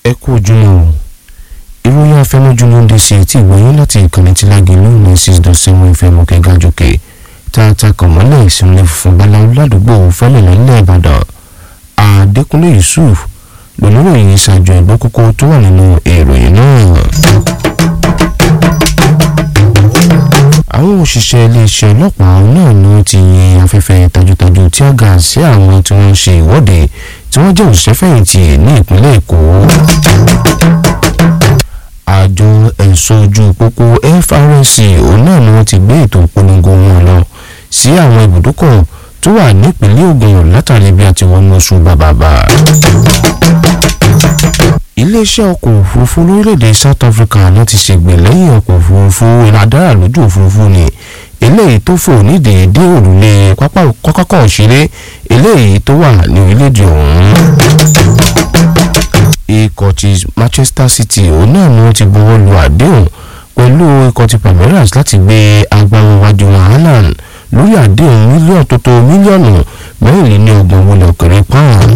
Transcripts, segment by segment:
ẹ kú ojúmọ́ o ìròyìn afẹnujù ló ń dé sí etí ìwòyìn láti ìkànnì tí lágẹ̀lú ní six dot seven fm òkè gàjòkè tààtà kànmọ́lẹ̀ ìsinmi funfun báláwo ládùúgbò fẹ́lẹ̀lẹ́ nílẹ̀ ìbàdàn adékúnlé yusuf lóníròyìn ìṣàjọ ẹ̀gbọ́n kókó tó wà nínú ìròyìn náà. àwọn òṣìṣẹ́ iléeṣẹ́ ọlọ́pàá náà ni wọ́n ti yin afẹ́fẹ́ tajútajú tí ó ga sí àwọn tí wọ́n ń ṣe ìwọ́de tí wọ́n jẹ́ òṣìṣẹ́ fẹ̀yìntì ní ìpínlẹ̀ èkó àjọ ẹ̀ṣọ́ ojú pópó FRSC òun náà ni wọ́n ti gbé ètò ìpolongo wọn lọ sí àwọn ibùdókọ̀ tó wà nípìnlẹ̀ Ògùn látàrí bí a ti wọnú oṣù bàbàbà. iléeṣẹ́ ọkọ̀ òfurufú lórílẹ̀‐èdè South Africa náà ti ṣègbè lẹ́yìn ọkọ̀ òfurufú ìlàdára lójú òfurufú ni eléyìí tó fò ní déédé òrùlé pápákọ̀ òṣèré eléyìí tó wà ní orílẹ̀‐èdè ọ̀hún ikọ̀ ti Manchester City òun náà ni wọ́n ti buwọ́ lu àdéhùn pẹ̀lú ikọ̀ ti Palmeiras láti gbé agbáwájú Haaland lórí àdéhùn mílíọ̀nù tó tó mílíọ̀nù mẹ́rìnlélọ́gbọ̀n wọlé òkèrè pound.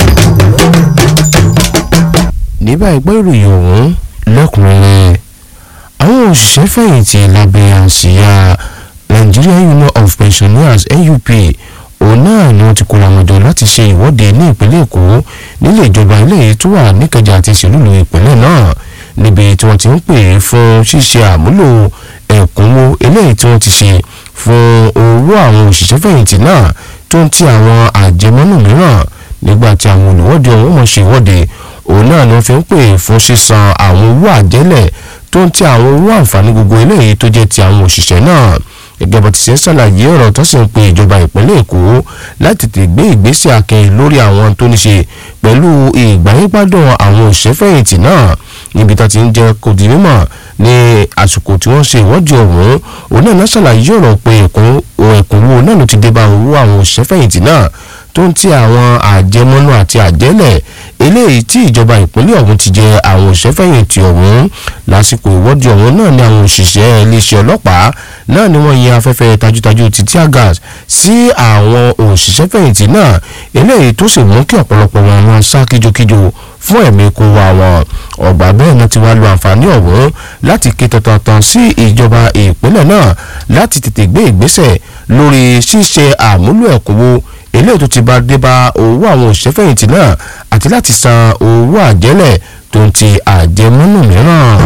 ní báyìí gbọ́ ìròyìn ọ̀hún lẹ́kùnrẹ́rẹ́ àwọn òṣìṣẹ́ fẹ̀yìntì lábẹ́ àsíá Nigeria Union of Pensioners NUP òun náà ni wọ́n ti kóra wọn jọ láti ṣe ìwọ́de ní ìpínlẹ̀ èkó nílé ìjọba ilé tó wà níkẹjà àti ìṣèlúlu ìpínlẹ̀ náà níbi tí wọ́n ti ń pè fún ṣíṣe àmúlò ẹ̀kúnwó eléyìí tí wọ́n ti ṣe fún owó àwọn òṣìṣẹ́ fẹ̀yìntì náà tó ń ti àwọn àjẹmọ́nù mìíràn nígbà tí àwọn olùwọ́de ọ̀hún mọ̀ ṣe ìwọ́de òun náà ni wọ́n fi ń pè fún sísan àwọn owó àjẹ́lẹ̀ tó ń ti àwọn owó àǹfààní gbogbo eléyìí tó jẹ́ ti àwọn òṣìṣẹ́ náà gẹ́gẹ́ bó ti ṣe ń ṣàlàyé ọ̀rọ̀ tó sì ń pe ìjọba ìpínlẹ̀ èkó láti tètè gbé ìgbésẹ̀ akin lórí àwọn tó ní ṣe pẹ̀lú ìgbáyégbádùn àwọn òṣèfẹ̀yìntì náà níbi tó ti ń jẹ́ kó di mímọ̀ ní àsìkò tí wọ́n ṣe ìwọ́de ọ̀hún òun náà ṣàlàyé ọ̀rọ̀ pé ẹ̀kúnwó náà ló ti dé bá owó àwọn òṣèfẹ̀yìntì náà tó ń ti àwọn àjẹmọ́nú àti àjẹ́lẹ̀ eléyìí tí ìjọba ìpínlẹ̀ ọ̀hún ti jẹ àwọn òṣèfẹ̀yìntì ọ̀hún lásìkò ìwọ́de ọ̀hún náà ni àwọn òṣìṣẹ́ iléeṣẹ́ ọlọ́pàá náà ni wọ́n yin afẹ́fẹ́ tajútajú ti tear gas sí àwọn òṣìṣẹ́fẹ̀yìntì náà eléyìí tó sì mú kí ọ̀pọ̀lọpọ̀ wọn máa sá kíjokíjo fún ẹ̀mí kó wa wọn ọgbà bẹ́ẹ̀ náà ti wá lo àǹfààní ọ̀hún láti ké tantan sí ìjọba ìpínlẹ̀ náà láti tètè gbé ìgbésẹ̀ lórí ṣíṣe àmúlò ẹ̀kúnwó eléyìí tó ti bá dé bá owó àwọn òṣìṣẹ́fẹ̀yìntì náà àti láti san owó àjẹ́lẹ̀ tó ń ti àjẹmọ́nù mìíràn.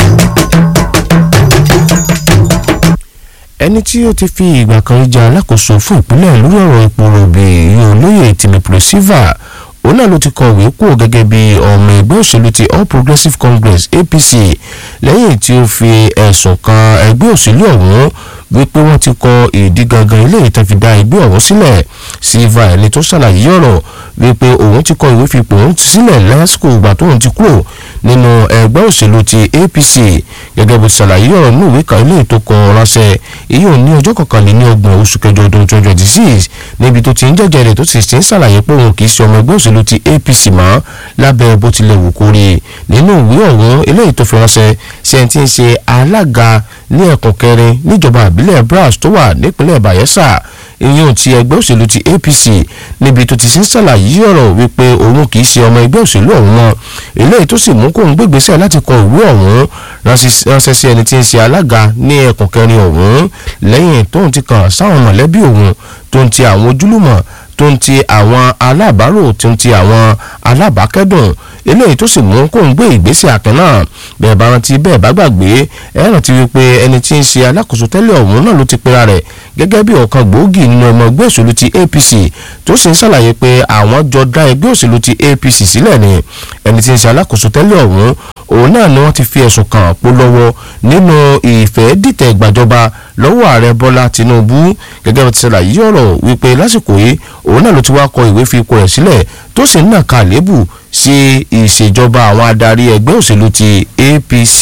ẹni tí ó ti fi ìgbà kan jẹ alákòóso fún ìpínlẹ̀ lórí ọ̀rọ̀ epo rọ̀bì yóò lóye tìmípùrẹ́ sílva òun náà ló ti kọ̀wé kúrò gẹ́gẹ́ bí ọmọ ẹgbẹ́ òṣèlú ti All Progressives Congress APC lẹ́yìn tí ó fi ẹ̀sùn kan ẹgbẹ́ òṣèlú ọ̀hún wípé wọ́n ti kọ ìdí gangan ilé ìtàn fi dá ẹgbẹ́ ọ̀hún sílẹ̀ sílva ẹni tó ṣàlàyé ọ̀rọ̀ wípé òun ti kọ ìwé fipò òun ti sílẹ̀ lásìkò ìgbà tóun ti kúrò nínú ẹgbẹ́ òṣèlú ti APC gẹ́gẹ́ bó ṣàlàyé ọ̀rọ̀ ní ìwé kan ilé ìtò kan ránṣẹ́ èyí ò ní ọjọ́ kọkànléní ọgbọ̀n oṣù kẹjọ ọdún twenty twenty six níbi tó ti ń jẹ́jẹ́ rẹ̀ tó sì ti ń ṣàlàyé pé òun kì í ṣe ọmọ ẹgbẹ́ òṣèlú ti APC mọ́ lábẹ́ bó tilẹ̀ wù kó rí nínú ìwé ọ̀hún eléyìí tó fi ránṣẹ́ ṣe ti ń ṣe alága ní ẹkùn kẹrin níjọba àbílẹ̀ Bras tó wà nípínlẹ̀ Bayelsa ìyẹn ti ẹgbẹ́ òṣèlú ti APC níbi tó ti ń ṣàlàyé ọ̀rọ̀ wípé òun kì í ṣe ọmọ ẹgbẹ́ òṣèlú ọ̀hún mọ́ eléyìí tó sì mú kóun gbégbésẹ̀ láti kọ ìwé ọ̀hún ránṣẹ́ sí ẹni tí ń ṣe alága ní ẹkùn kẹrin ọ̀hún lẹ́yìn tóun ti kàn sáwọn mọ̀lẹ́bí òun tó ń ti àwọn ojúlùmọ̀ tó ń ti àwọn alábàárò tó ń ti àwọn alábàákẹ́dùn eléyìí tó sì mú kóun gbé ìgbésẹ̀ àkàn náà bẹ́ẹ̀ bá rántí bẹ́ẹ̀ bá gbàgbé ẹ rántí wípé ẹni tí ń ṣe alákòóso tẹ́lẹ̀ ọ̀hún náà ló ti pera rẹ̀ gẹ́gẹ́ bí ọ̀kan gbòógì nínú ọmọ ẹgbẹ́ òṣèlú ti APC tó sì ń ṣàlàyé pé àwọn jọ dá ẹgbẹ́ òṣèlú ti APC sílẹ̀ ni ẹni tí ń ṣe alákòóso tẹ́lẹ̀ ọ̀hún òun náà ni wọ́n ti fi ẹ̀sùn kàn pó lọ́wọ́ nínú ìfẹ́ dìtẹ̀ ìgbàjọba lọ́wọ́ ààrẹ Bọ́lá Tinubu gẹ́gẹ́ bí ti ṣàlàyé ọ̀rọ̀ wípé lásìkò yìí òun náà ló ti wá kọ ìwé fi ipò rẹ̀ sílẹ̀ tó sì ń nàka àlébù sí ìṣèjọba àwọn adarí ẹgbẹ́ òṣèlú ti APC.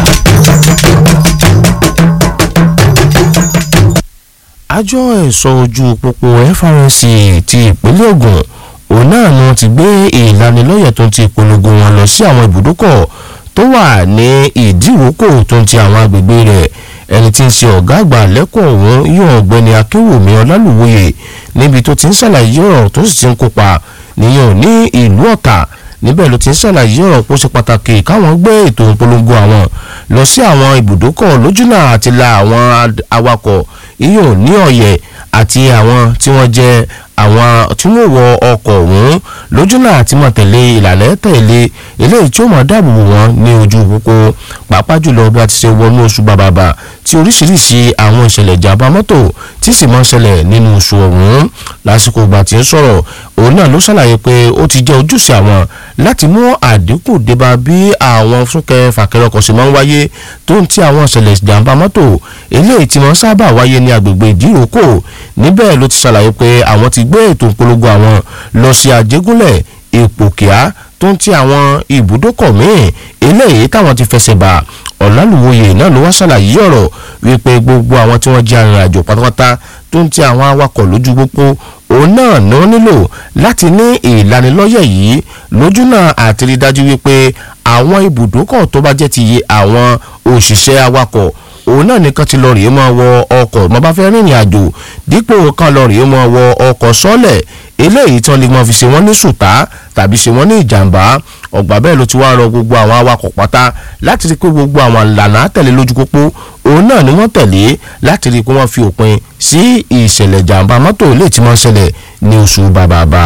àjọ ẹ̀ṣọ́ ojú pópó FRSC ti ìpínlẹ̀ Ògùn òun náà ni wọ́n ti gbé ìlanilọ́yẹ̀ tó ń ti ìpolongo wọn lọ sí àwọn ibùdókọ̀ tó wà ní ìdíròkò tó ń ti àwọn agbègbè rẹ̀ ẹni tí ń ṣe ọ̀gá àgbà lẹ́kọ̀ọ́ ọ̀hún yóò ọ̀gbẹ́ni akéwòmí ọlálùwòye níbi tó ti ń ṣàlàyé ọ̀rọ̀ tó sì ti ń kópa nìyẹn ní ìlú ọ̀tà níbẹ̀ ló ti ń ṣàlàyé ọ̀rọ̀ pé ó ṣe pàtàkì káwọn gbé ètò ìpolongo àwọn lọ sí àwọn ibùdókọ̀ lójúnà àti la àwọn awakọ̀ iyùn ní ọ̀yẹ̀ àti àwọn tí wọ́n jẹ́ àwọn tí wọ́n wọ ọkọ̀ ọ̀hún lójúnà àti mọ̀ tẹ̀lé ìlànà tẹ̀lé eléyìí tí ó mọ̀ dáàbò bò wọ́n ní ojú pópó pàápàá jùlọ bí a ti ṣe wọnú oṣù bàbàbà tí oríṣiríṣi àwọn ìṣẹ̀lẹ̀ ìjàmbá mọ́tò tí sì máa ń ṣẹlẹ̀ nínú oṣù ọ̀hún lásìkò ìgbà tí ń sọ̀rọ̀ òun náà ló ṣàlàyé pé ó ti jẹ́ ojúṣe àwọn láti mú àdínkù débá bí àwọn súnkẹrẹ fàkẹrẹ ọkọ̀ sì máa ń wáyé tó ń tí àwọn ìṣẹ̀lẹ̀ ìjàmbá mọ́tò eléyìí tí wọ́n sábà wáyé ní agbègbè ìdíròkò níbẹ̀ ló ti ṣàlàyé pé àwọn ti gbé ètò ìpolongo àwọn lọ sí àjẹgúnlẹ̀ ìpòkíà tó ń tí àwọn ibùdókọ̀ míì eléyìí táwọn ti fẹsẹ̀ bà ọ̀làlùwòye náà ló wá ṣàlàyé ọ̀rọ̀ wípé gbogbo àwọn tí wọ́n jẹ́ arìnrìnàjò pátápátá tó ń tí àwọn awakọ̀ lójú pópó òun náà ni wọ́n nílò láti ní ìlanilọ́yẹ̀ yìí lójúnà àti rí dájú wípé àwọn ibùdókọ̀ tó bá jẹ́ ti àwọn òṣìṣẹ́ awakọ̀ òun náà nìkan ti lọ rèé máa wọ ọkọ̀ mo bá fẹ́ rìnrìn àjò dípò kan lọ rèé máa wọ ọkọ̀ sọ́lẹ̀ eléyìí tán lè máa fi ṣe wọ́n ní sùtá tàbí ṣe wọ́n ní ìjàmbá ọgbà bẹ́ẹ̀ ló ti wá rọ gbogbo àwọn awakọ̀ pátá láti rí i pé gbogbo àwọn ìlànà àtẹ̀lé lójú pópó òun náà ni wọ́n tẹ̀lé láti rí i pé wọ́n fi òpin sí ìṣẹ̀lẹ̀ ìjàmbá mọ́tò lè ti máa ṣẹlẹ̀ ní oṣù bàbàbà.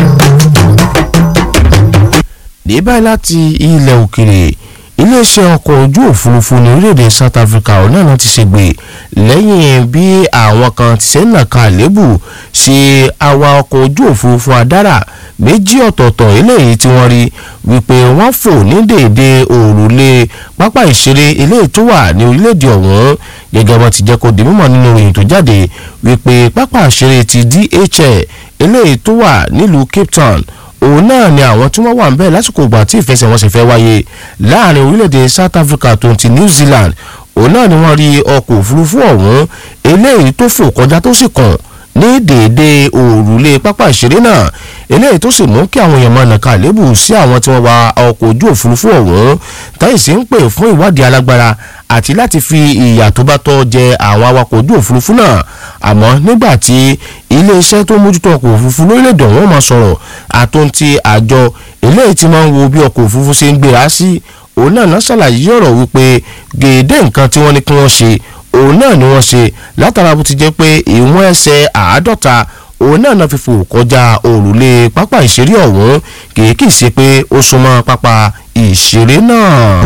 ní báyìí láti ilẹ̀ òkèrè iléeṣẹ́ ọkọ̀ ojú òfurufú ní orílẹ̀-èdè South Africa ọ̀nà náà ti ṣègbè lẹ́yìn bí àwọn kan ti ṣe ń nàka àlébù ṣe àwa ọkọ̀ ojú òfurufú adára méjì ọ̀tọ̀ọ̀tọ̀ eléyìí tí wọ́n rí wípé wọ́n fò ní dèédé òrùlé pápá ìṣeré eléyìí tó wà ní orílẹ̀-èdè ọ̀hún gẹ́gẹ́ bó ti jẹ́ kó di mímọ̀ nínú ìròyìn tó jáde wípé pápá ìṣeré ti DHL eléyìí tó wà nílùú Cape Town òun náà ni àwọn tí wọ́n wà ń bẹ̀ lásìkò ìgbà tí ìfẹsẹ̀wọnsẹ̀ fẹ́ wáyé láàrin orílẹ̀-èdè South Africa tó ti New Zealand òun náà ni wọ́n rí ọkọ̀ òfurufú ọ̀hún eléyìí tó fò kọjá tó sì kàn ní déédéé òrùlé pápá ìṣeré náà eléyìí tó sì mú kí àwọn èèyàn máa nàka àlébù sí àwọn tí wọ́n wa ọkọ̀ ojú òfurufú ọ̀hún táyì sí ń pè fún ìwádìí alágbára àti láti fi ìyà tó bá tọ́ jẹ àwọn awakọ̀ ojú òfurufú náà àmọ́ nígbà tí iléeṣẹ́ tó mójútó ọkọ̀ òfurufú lórílẹ̀‐èdè ọ̀hún máa sọ̀rọ̀ àtúntì àjọ eléyìí tí máa ń wo bí ọkọ̀ òfurufú ṣe ń gbéra sí òun náà náà ṣàlàyé ọ̀rọ̀ wípé gèdè nǹkan tí wọ́n ní kí wọ́n ṣe òun náà ni wọ́n ṣe látara bó ti jẹ́ pé ìwọ̀n ẹsẹ̀ àádọ́ta òun náà náà fi fò kọjá òrùlé pápá ìṣeré ọ̀hún kìí kìí ṣe pé ó súnmọ́ pápá ìṣeré náà.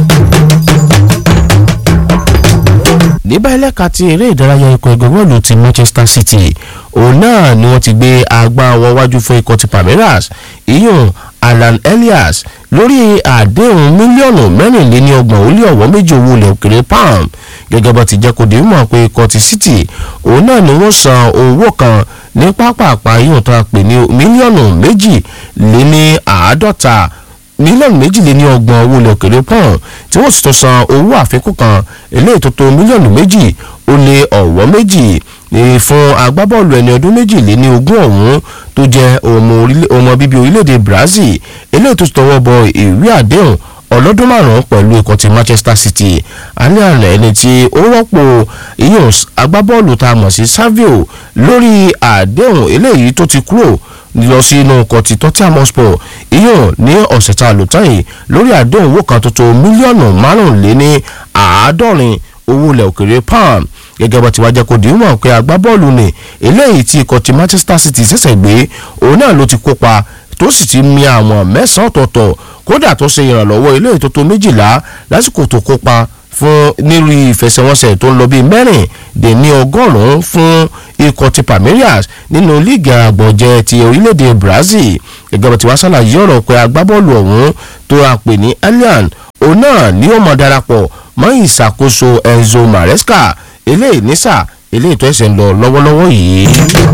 ní báyìí lẹ́ka ti eré ìdárayá ikọ̀ ẹgbẹ́ bọ́ọ̀lù ti Manchester City òun náà ni wọ́n ti gbé agbá ọwọ́ wájú fún ikọ̀ ti Palmeiras iyùn Alan Elias lórí àdéhùn mílíọ̀nù mẹ́rìnléníọgbọ̀n ó lé ọ̀wọ́ méjì owó ilẹ̀ òkèrè pound gẹ́gẹ́ bó ti jẹ́ kó di mọ̀ pé ikọ̀ ti City òun náà ni wọ́n san owó kan ní pápápá yóò tó a pè ní mílíọ̀nù méjì lé ní àádọ́ta mílíọ̀nù méjìléní ọgbọ̀n owó ilẹ̀ òkèrè pọ́n tí wọ́n sì tún san owó àfikún kan eléyìí tó tó mílíọ̀nù méjì ó lé ọ̀wọ́ méjì fún agbábọ́ọ̀lù ẹni ọdún méjìléní ogún ọ̀hún tó jẹ́ ọmọ bíbí orílẹ̀-èdè Brazil eléyìí tó tọwọ́ bọ ìwé àdéhùn ọlọ́dún márùn-ún pẹ̀lú ikọ̀ ti Manchester City alẹ́ àná ẹni tí ó rọ́pò iyùn agbábọ́ọ̀lù tá a mọ̀ sí Savio lórí àdéhùn eléyìí tó ti kúrò lọ sí inú ọkọ̀ ti Tottenham Hotspur iyùn ní ọ̀sẹ̀ tá a lò tán yìí lórí àdéhùn owó kan tó tó mílíọ̀nù márùnléní àádọ́rin owó ilẹ̀ òkèrè pound gẹ́gẹ́ bó ti wá jẹ́ kó di mọ̀ pé agbábọ́ọ̀lù ni eléyìí tí ikọ̀ ti Manchester City ṣẹ̀ṣẹ̀ gbé òun náà ló ti kópa tó sì ti mi àwọn mẹ́sàn-án ọ̀tọ̀ọ̀tọ̀ kódà tó ṣe ìrànlọ́wọ́ ilé ètò tó méjìlá lásìkò tó kópa fún nírú ìfẹsẹ̀wọnsẹ̀ tó ń lọ bíi mẹ́rin dè ní ọgọ́rùn-ún fún ikọ̀ ti Palmeiras nínú líìgì àgbọ̀jẹ̀ ti orílẹ̀-èdè Brazil gẹ́gẹ́ bó ti wá ṣàlàyé ọ̀rọ̀ pé agbábọ́ọ̀lù ọ̀hún tó a pè ní Allian òun náà ni ó mọ̀ darapọ̀ mọ́ ìṣàkóso Enzo Maresca eléyìí nísà eléyìí tó ẹsẹ̀ ń lọ lọ́wọ́lọ́wọ́ yìí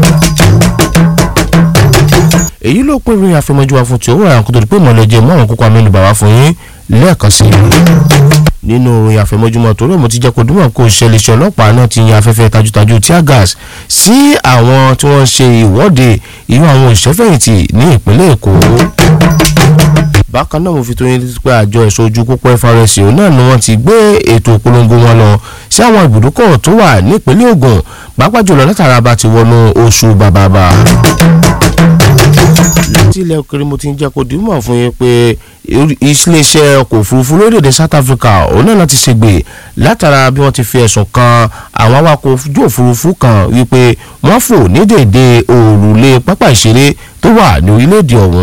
èyí ló pín ìròyìn àfẹmọ́jú wa fún ti owó àwọn kòtò pé mọ̀lẹ́jẹ̀ mọ́ àwọn kókó amẹ́nu bàbá fún yín lẹ́ẹ̀kan sí i nínú ìròyìn àfẹmọ́júmọ́ torí mo ti jẹ́ kó dúnmọ̀ kó ṣẹlẹ̀ iṣẹ́ ọlọ́pàá náà ti yan afẹ́fẹ́ tajútajú tear gas sí àwọn tí wọ́n ṣe ìwọ́de irú àwọn òṣìṣẹ́fẹ̀yìntì ní ìpínlẹ̀ Èkó bákan náà mo fi tó yín pé àjọ ẹ̀ṣọ́ ojú pópó FRS òun náà ni wọ́n ti gbé ètò ìpolongo wọn lọ sí àwọn ibùdókọ̀ tó wà nípínlẹ̀ Ògùn pàápàá jùlọ látara bá ti wọnú oṣù bàbàbà láti ilẹ̀ òkèrè mo ti ń jẹ́ kó dìímọ̀ fún yín pé iléeṣẹ́ ọkọ̀ òfurufú lórílẹ̀‐èdè South Africa òun náà ti ṣègbè látara bí wọ́n ti fi ẹ̀sùn kan àwọn awakọ̀ ojú òfurufú kan wípé wọ́n fò ní dèédé òrùlé pápá ìṣeré tó wà ní orílẹ̀‐èdè ọ̀hún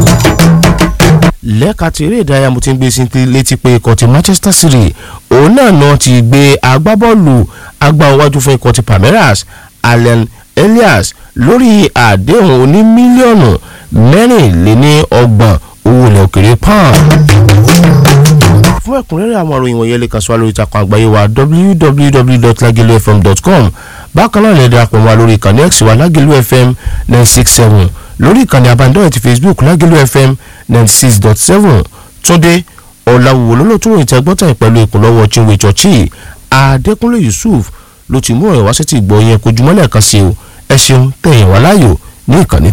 lẹ́ka tí eré ìdárayá mo ti ń gbé sí létí pé ikọ̀ ti Manchester City òun náà náà ti gbé agbábọ́ọ̀lù agbáwájú fún ikọ̀ ti Palmeiras Allen Elias lórí àdéhùn oní mílíọ̀nù mẹ́rìnléníọgbọ̀n owó ilẹ̀ òkèrè pound. fún ẹ̀kúnrẹ́rẹ́ àwọn ìròyìn wọ̀nyẹn lè kàn sí wa lórí ìtàkùn àgbáyé wa www.lagelufm.com bákan náà lè darapọ̀ mọ́ wa lórí ìkànnì x wa Lagelu FM nine six seven lórí ìkànnì abánidọ́rẹ̀ ti Facebook Lagelu FM ninety six dot seven túndé ọ̀làwùwò lólótó ìtẹ́gbọ́tà pẹ̀lú ìkùnlọ́wọ́ chinwe chọ́ọ̀chì adékúnlé yusuf ló ti mú ọ̀rọ̀ wá sí ti gbọ́ yẹn kojúmọ́lẹ̀ kan sí o ẹ ṣeun tẹ̀yìn wá láàyò ní ìkànnì